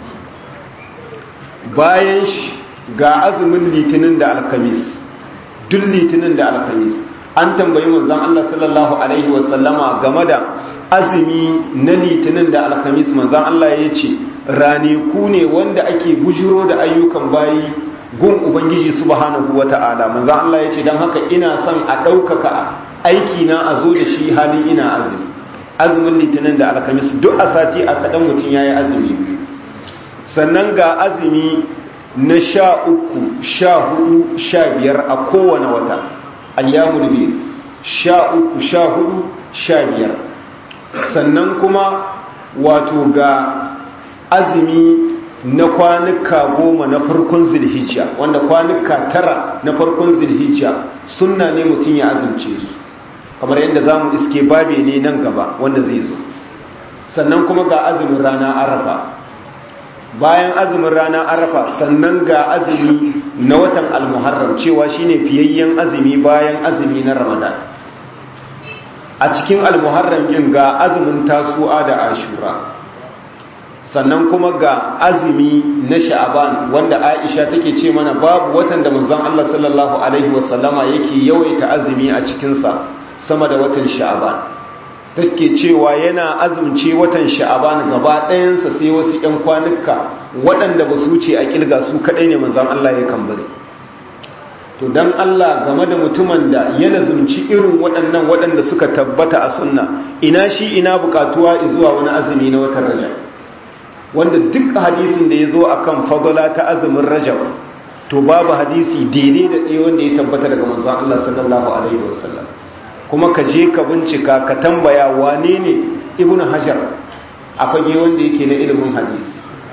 bayan ga azumin litinin da alkamis duk litinin da alkamis an tambayi manzon Allah sallallahu alaihi wasallama game da azumi na litinin da alkamis manzon Allah ya ce raniku ne wanda ake bujiro da ayyukan bayi gun ubangiji subhanahu wata'ala manzon Allah ya ce don haka ina son a ɗaukaka aiki na a zo da shi halin ina azumi azumin litinin da alkamis duk a sati a kaɗan mutum ya yi azumi biyu sannan ga azumi na sha uku sha hudu sha biyar a kowane wata ayyamul biyu sha uku sha hudu sha biyar sannan kuma wato ga azumi na kwanuka goma na farkon zilhijja wanda kwanuka tara na farkon zilhijja sunna ne mutum ya azumce su kamar yadda za mu iske babe ne nan gaba wanda zai zo sannan kuma ga azumin rana arafa bayan azumin rana arafa sannan ga azumi na watan almuharram cewa shine fiyayyen azumi bayan azumi na ramadan a cikin almuharram yin ga azumin tasu'a da ashura sannan kuma ga azumi na sha'aban wanda aisha take ce mana babu watan da manzon Allah sallallahu alaihi wasallama yake yawaita azumi a cikinsa sama da watan sha'aban take cewa yana azumce watan sha'aban gaba ɗayansa sai wasu 'yan kwanuka waɗanda ba su wuce a ƙilga su kaɗai ne manzan Allah ya kambare to don Allah game da mutumin da ya nazumci irin waɗannan waɗanda suka tabbata a sunna ina shi ina buƙatuwa zuwa wani azumi na watan rajab wanda duk hadisin da ya zo a kan fadala ta azumin rajab to babu hadisi daidai da ɗaya wanda ya tabbata daga manzan Allah sallallahu alaihi wasallam kuma ka je ka bincika ka tambaya wane ne ibn hajar a fage wanda yake na ilimin hadisi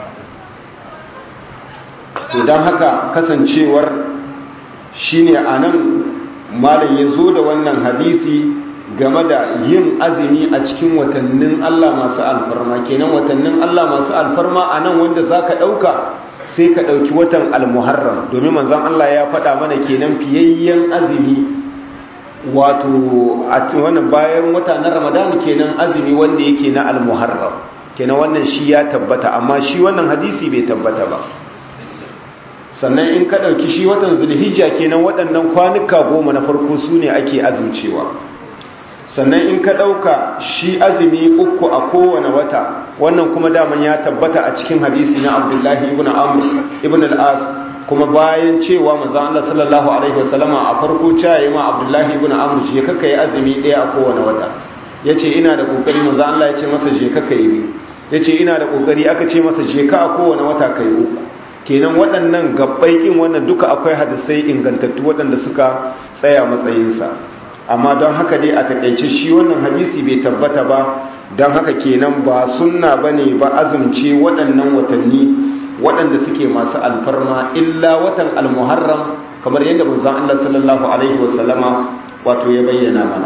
to don haka kasancewar shine a nan malam ya zo da wannan hadisi game da yin azumi a cikin watannin Allah masu alfarma kenan watannin Allah masu alfarma a nan wanda za ka ɗauka sai ka ɗauki watan almuharram domin manzan Allah ya faɗa mana kenan fiyayyen azumi wato a wannan bayan wata na ramadan kenan azumi wanda yake na almuharram kenan wannan shi ya tabbata amma shi wannan hadisi bai tabbata ba sannan in ka ɗauki shi watan zulhijja kenan waɗannan kwanuka goma na farko su ne ake azumcewa sannan in ka ɗauka shi azumi uku a kowane wata wannan kuma daman ya tabbata a cikin hadisi na abdullahi ibn amr ibn al-as kuma bayan cewa manzo Allah sallallahu alaihi wasallama a farko caye ma Abdullahi ibn Amr je kaka yi azumi daya a kowane wata yace ina da kokari manzo Allah ya ce masa je kaka yi yace ina da kokari aka ce masa je ka a kowane wata kai uku kenan waɗannan gabbai kin wannan duka akwai hadisai ingantattu waɗanda suka tsaya matsayinsa amma don haka dai a takaice shi wannan hadisi bai tabbata ba don haka kenan ba sunna bane ba azumce waɗannan watanni waɗanda suke masu alfarma illa watan almuharram kamar yadda manzon Allah sallallahu alaihi wasallama wato ya bayyana mana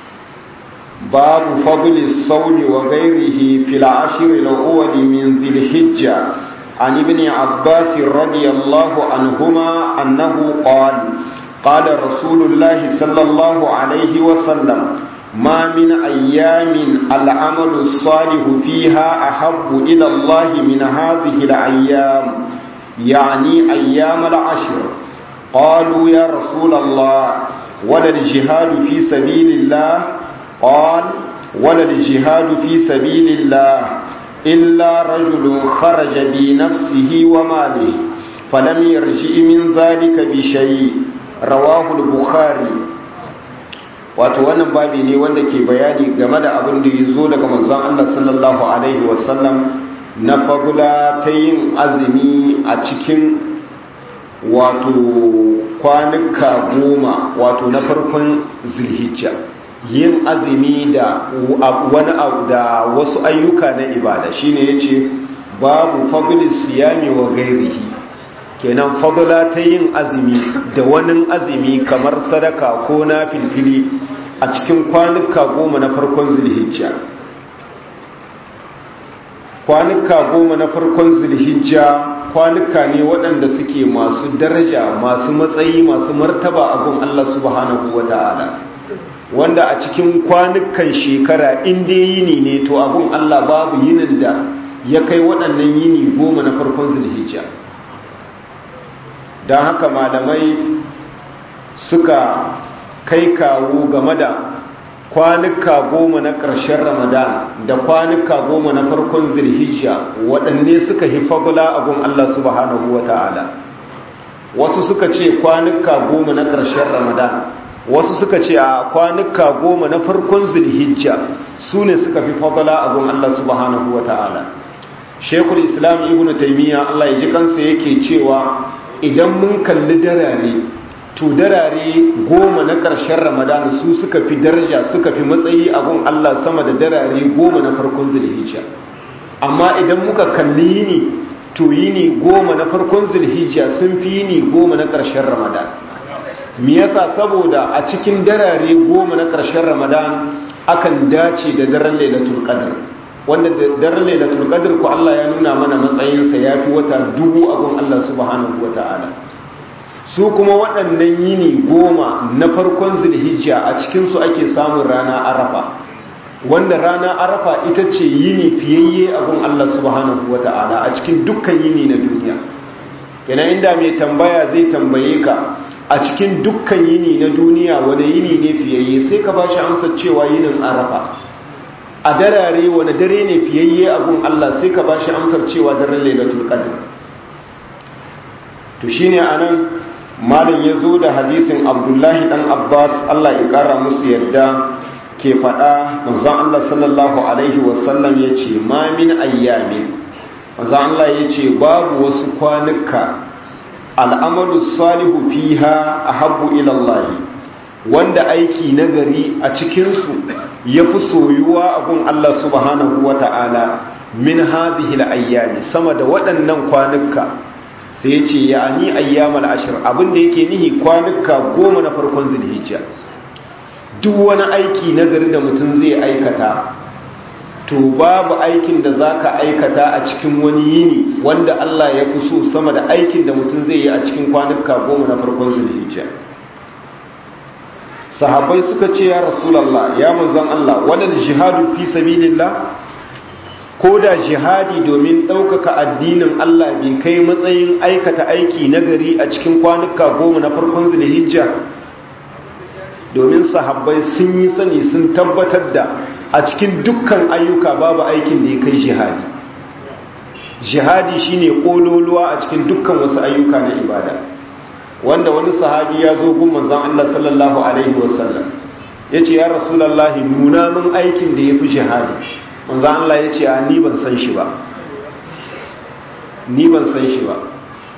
babu fadli sawmi wa ghairihi fil ashr al-awwal min dhil hijja an ibn abbas radiyallahu anhuma annahu qala قال رسول الله صلى الله عليه وسلم ما من أيام العمل الصالح فيها أحب إلى الله من هذه الأيام يعني أيام العشر قالوا يا رسول الله ولا الجهاد في سبيل الله قال ولا الجهاد في سبيل الله إلا رجل خرج بنفسه وماله فلم يرجع من ذلك بشيء رواه البخاري wato wannan babi ne wanda ke bayani game da abin da ya zo daga manzon Allah sallallahu alaihi wasallam na fagula ta yin azumi a cikin wato kwanuka goma wato na farkon zilhijja yin azumi da wani abu da wasu ayyuka na ibada shine yace babu fadlis siyami wa gairihi kenan fadula ta yin azumi da wani azumi kamar sadaka ko na filfili a cikin kwanuka goma na farkon zulhijja kwanuka goma na farkon zulhijja kwanuka ne waɗanda suke masu daraja masu matsayi masu martaba a gun Allah subhanahu wa ta'ala wanda a cikin kwanukan shekara inda yini ne to abun Allah babu yinin da ya kai waɗannan yini goma na farkon zulhijja don haka malamai suka kai kawo game da kwanuka goma na ƙarshen ramadan da kwanuka goma na farkon zulhijja waɗanne suka hi fagula abun Allah subhanahu wa ta'ala wasu suka ce kwanuka goma na ƙarshen ramadan wasu suka ce a kwanuka goma na farkon zulhijja su ne suka fi fagula abun Allah subhanahu wa ta'ala shekul islam ibn taimiyya Allah ya ji kansa yake cewa idan mun kalli darare to darare goma na ƙarshen ramadan su suka fi daraja suka fi matsayi a gun Allah sama da darare goma na farkon zulhijja amma idan muka kalli yini to yini goma na farkon zulhijja sun fi yini goma na ƙarshen ramadan me yasa saboda a cikin darare goma na ƙarshen ramadan akan dace da daren lailatul qadr wanda daren lailatul qadr ko Allah ya nuna mana matsayinsa yafi wata dubu a gun Allah subhanahu wataala su kuma waɗannan yini goma na farkon zulhijja a cikinsu ake samun rana arafa wanda rana arafa ita ce yini fiyayye abin Allah subhanahu wa ta'ala a cikin dukkan yini na duniya yana inda mai tambaya zai tambaye ka a cikin dukkan yini na duniya wani yini ne fiyayye sai ka ba shi amsar cewa yinin arafa a darare wani dare ne fiyayye abin Allah sai ka ba shi amsar cewa daren lailatul qadr to shine anan malin ya zo da hadisin abdullahi dan abbas allah ya kara musu yadda ke faɗa manzon allah sallallahu alaihi wasallam ya ce ma min ayyamin manzon allah ya ce babu wasu kwanuka al'amalu salihu fiha a habbu ilallahi wanda aiki nagari a cikinsu ya fi soyuwa a gun allah subhanahu wa ta'ala min hadhihi ayyami sama da waɗannan kwanuka sai ya ce ya ni ayyamal ashir abinda yake nihi kwanuka goma na farkon zulhijja duk wani aiki na gari da mutum zai aikata to babu aikin da zaka aikata a cikin wani yini wanda Allah ya fi so sama da aikin da mutum zai yi a cikin kwanuka goma na farkon zulhijja sahabbai suka ce ya rasulullah ya manzon Allah wadal jihadu fi sabilillah ko da jihadi domin ɗaukaka addinin Allah bai kai matsayin aikata aiki nagari a cikin kwanuka goma na farkon zulhijja domin sahabbai sun yi sani sun tabbatar da a cikin dukkan ayyuka babu aikin da ya kai jihadi jihadi shine kololuwa a cikin dukkan wasu ayyuka na ibada wanda wani sahabi ya zo gun manzon Allah sallallahu alaihi wasallam yace ya rasulullahi nuna min aikin da yafi jihadi manzo Allah ya ce a ni ban san shi ba ni ban san shi ba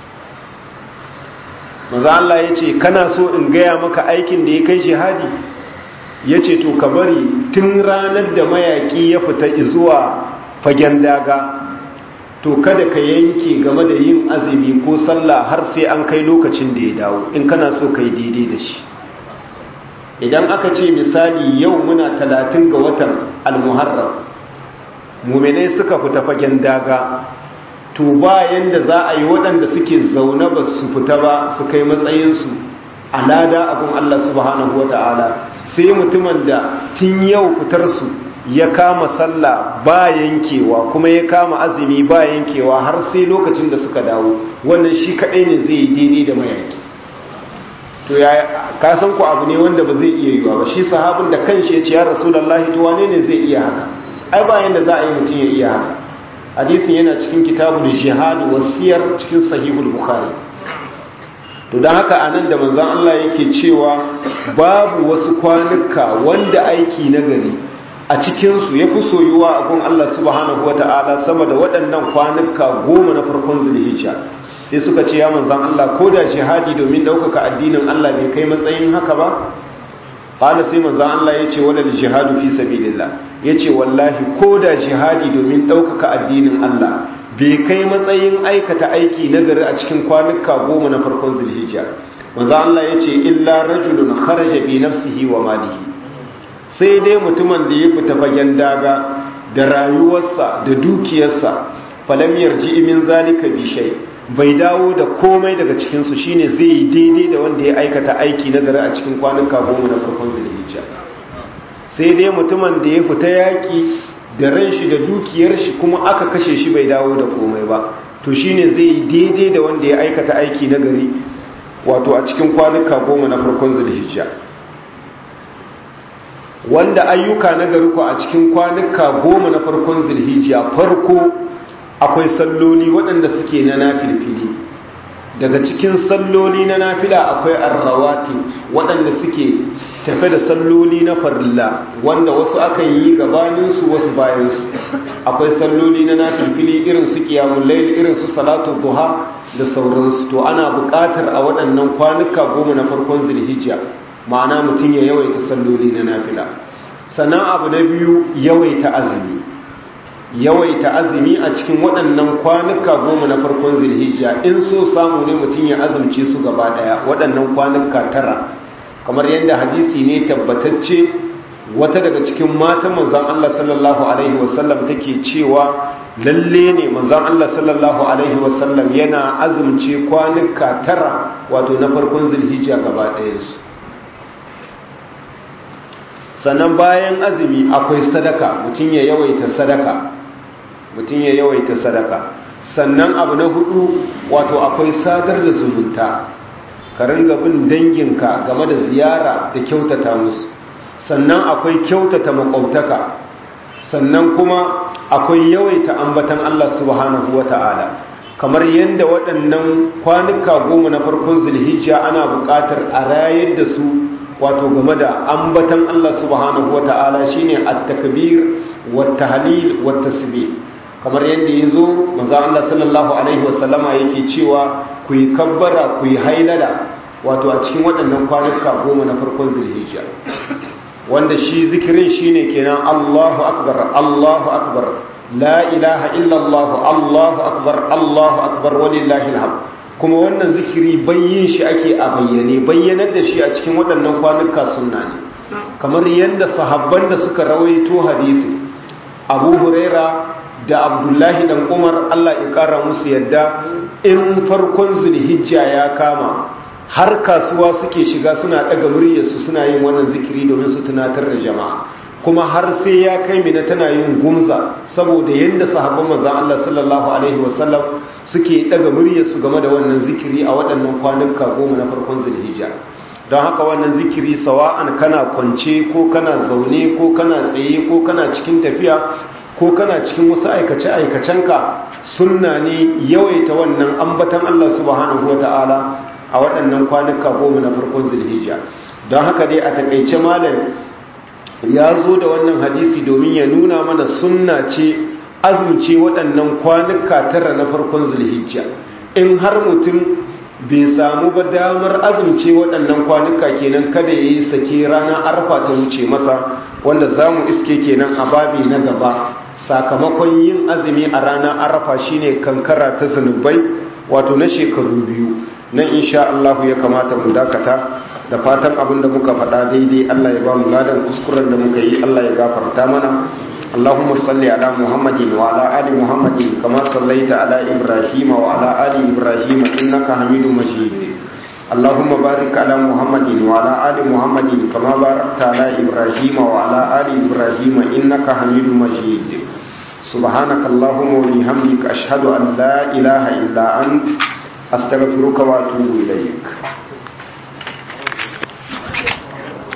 manzo Allah ya ce kana so in gaya maka aikin da ya kai jihadi ya ce to ka bari tun ranar da mayaki ya fita zuwa fagen daga to kada ka yanke game da yin azumi ko sallah har sai an kai lokacin da ya dawo in kana so ka yi daidai da shi idan aka ce misali yau muna talatin ga watan almuharram muminai suka fita fagen daga to bayan da za a yi waɗanda suke zaune ba su fita ba su kai matsayinsu a lada abin Allah subhanahu wa ta'ala sai mutumin da tun yau fitarsu ya kama sallah ba yankewa kuma ya kama azumi ba yankewa har sai lokacin da suka dawo wannan shi kaɗai ne zai yi daidai da mayaki to ya kasan ku abu ne wanda ba zai iya yiwa ba shi sahabin da kanshi ya ce ya rasulullahi to wane ne zai iya haka ai bayan da za a yi mutum ya iya haka hadisin yana cikin kitabul jihad wasiyar cikin sahihul bukhari to dan haka anan da manzon Allah yake cewa babu wasu kwanuka wanda aiki na gari a cikin su yafi soyuwa a gun Allah subhanahu wataala sama da waɗannan kwanuka goma na farkon zulhijja sai suka ce ya manzon Allah ko da jihadi domin ɗaukaka addinin Allah bai kai matsayin haka ba qala sai manzon Allah yace wala jihadu fi sabilillah yace wallahi ko da jihadi domin ɗaukaka addinin Allah bai kai matsayin aikata aiki nagari a cikin kwanuka goma na farkon zulhijja manzon Allah yace illa rajulun kharaja bi nafsihi wa malihi sai dai mutumin da ya fita fagen daga da rayuwarsa da dukiyarsa falam yarji min zalika bi shay bai dawo da komai daga cikinsu shine zai yi daidai da wanda ya aikata aiki na gari a cikin kwanuka goma na farkon zulhijja sai dai mutumin da ya fita yaƙi da ran shi da dukiyar shi kuma aka kashe shi bai dawo da komai ba to shine zai yi daidai da wanda ya aikata aiki na gari wato a cikin kwanuka goma na farkon zulhijja wanda ayyuka na gari ku a cikin kwanuka goma na farkon zulhijja farko akwai salloli waɗanda suke na nafilfili daga cikin salloli na nafila akwai arrawati waɗanda suke tafe da salloli na farilla wanda wasu aka yi gabaninsu wasu bayansu akwai salloli na nafilfili irin su kiyamun lail irin su salatu duha da sauransu to ana buƙatar a waɗannan kwanuka goma na farkon zulhijja ma'ana mutum ya yawaita salloli na nafila sannan abu na biyu yawaita azumi yawaita azumi a cikin waɗannan kwanuka goma na farkon zilhijja in so samu ne mutum ya azumce su gaba ɗaya waɗannan kwanuka tara kamar yadda hadisi ne tabbatacce wata daga cikin matan manzan Allah sallallahu alaihi wasallam take cewa lalle ne manzan Allah sallallahu alaihi wasallam yana azumce kwanuka tara wato na farkon zilhijja gaba ɗayansu sannan bayan azumi akwai sadaka mutum ya yawaita sadaka mutum ya yawaita sadaka sannan abu na hudu wato akwai sadar da zumunta ka ringa bin danginka game da ziyara da kyautata musu sannan akwai kyautata makwabtaka sannan kuma akwai yawaita ambatan Allah subhanahu wata'ala kamar yadda waɗannan kwanuka goma na farkon zulhijja ana buƙatar a rayar da su wato game da ambatan Allah subhanahu wa ta'ala shine at-takbir wat-tahlil wat-tasbih kamar yadda yazo manzo Allah sallallahu alaihi wasallama yake cewa ku yi kabbara ku yi hailala wato a cikin waɗannan kwanuka goma na farkon zulhijja wanda shi zikirin shine kenan Allahu akbar Allahu akbar la ilaha illa Allah Allahu akbar Allahu akbar walillahi alhamd kuma wannan zikiri bayyin shi ake a bayyane bayyanar da shi a cikin waɗannan kwanuka sunna ne kamar yadda sahabban da suka rawaito hadisi abu huraira da abdullahi dan umar allah ya ƙara musu yadda in farkon zulhijja ya kama har kasuwa suke shiga suna ɗaga muryarsu suna yin wannan zikiri domin su tunatar da jama'a kuma har sai ya kai mina tana yin gumza saboda yadda sahabban manzon Allah sallallahu alaihi wasallam suke daga muryarsu game da wannan zikiri a waɗannan kwanuka goma na farkon zulhijja don haka wannan zikiri sawa'an kana kwance ko kana zaune ko kana tsaye ko kana cikin tafiya ko kana cikin wasu aikace aikacenka sunna ne yawaita wannan ambatan Allah subhanahu wataala a waɗannan kwanuka goma na farkon zulhijja don haka dai a takaice malam ya zo da wannan hadisi domin ya nuna mana sunna ce azumce waɗannan kwanuka tara na farkon zulhijja in har mutum bai samu ba damar azumce waɗannan kwanuka kenan kada ya yi sake rana arfa ta wuce masa wanda za mu iske kenan a babi na gaba sakamakon yin azumi a ranar arfa shine kankara ta zunubai wato na shekaru biyu nan insha Allah ya kamata mu dakata da fatan abin da muka faɗa daidai Allah ya ba mu ladan kuskuren da muka yi Allah ya gafarta mana Allahumma salli ala Muhammadin wa ala ali Muhammadin kama sallaita ala Ibrahim wa ala ali Ibrahim innaka Hamidum Majid Allahumma barik ala Muhammadin wa ala ali Muhammadin kama barakta ala Ibrahim wa ala ali Ibrahim innaka Hamidum Majid سبحانك اللهم وبحمدك أشهد أن لا إله إلا أنت أستغفرك وأتوب إليك